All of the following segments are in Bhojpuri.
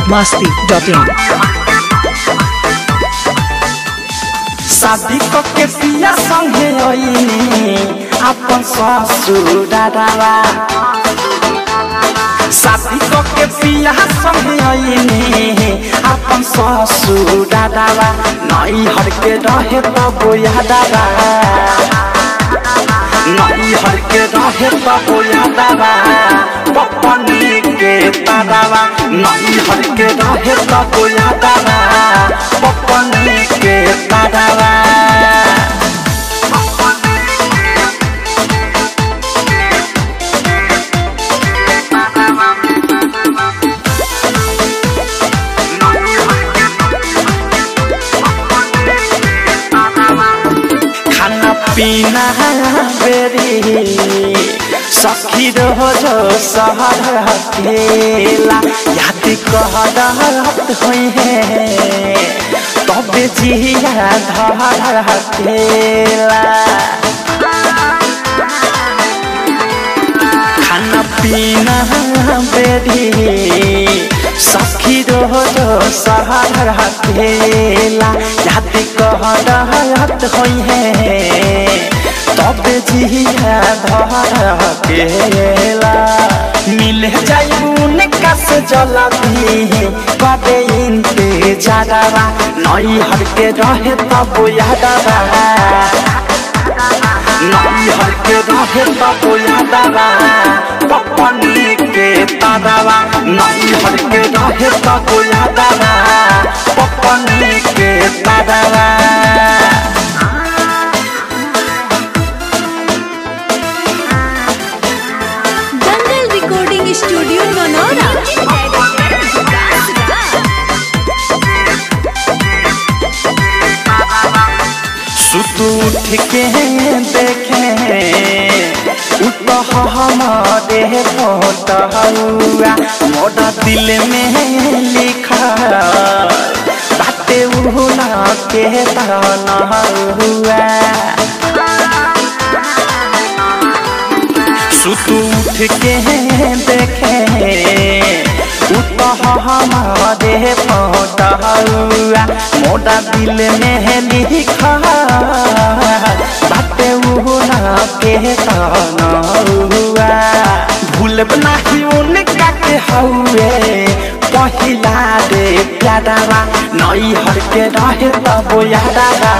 masti.in शादी क के पिया संगे अइनी अपन ससुर दादावा शादी क के पिया संगे अइनी अपन ससुर दादावा नई हर के रहे त बोया दादा नई हर के रहे त बोया दादा पपनी के तारावा नई हर के रहे त बोया दादा पपनी के तारावा खाना पीना बेरी सखी रोज सहर अकेला याद कहत हुई है तबे जिया धर अकेला खाना पीना बेरी सखी रोज सहर अकेला याद कहत हुई है तब जिया धर अकेला मिल जाई का से जलती कदे इनते जादावा नई हर के रहे तब यादवा नई हर के रहे तब यादवा पपनी के तारावा नई हर के रहे तब यादवा पपनी के तारावा दंगल रिकॉर्डिंग स्टूडियो मनोरा सुत उठ के देखे उत हमारे फोटुआ मोरा दिल में लिखा बाटे उहुना के तना हुआ सुत उठ के देखे उत हमारे फोटुआ मोरा दिल में लिखा बाटे उहुना के तना हुआ भूलब नाही उनका के हउए पहिला रे प्यादावा नई हर के रहे तब यादावा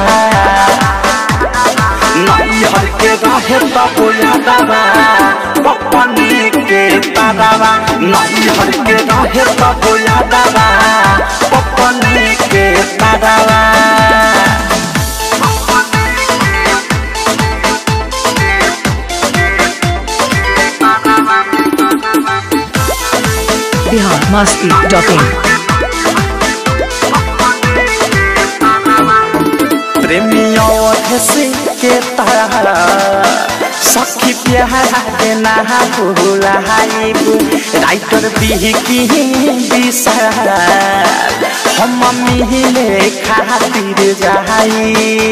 नई हर के रहे तब यादावा पपनी के तारावा नई हर के रहे तब यादावा पपनी के तारावा Bihar masti.in प्रेमियों से के तारा सखी प्यारा के ना भूलाइबू राइटर बिहकी विशाल हम मिले खातिर जाई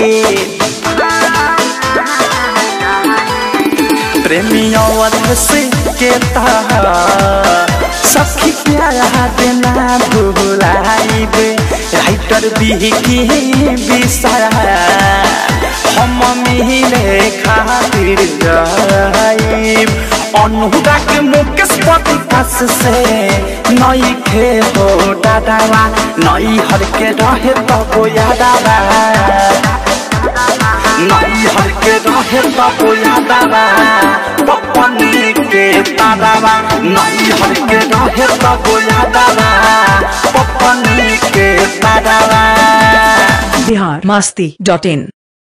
प्रेमियों से के तारा सखी प्यारा के ना भूलाइबे राइटर बिहकी विशाल हम मिले खातिर जाइब अनुराग मुकेश पति पास से नई खे हो दादावा नई हर के रहे तब यादावा नई हर के रहे तब यादावा पपनी के तारावा नई हर के रहे तब यादावा पपनी के तारावा Bihar masti.in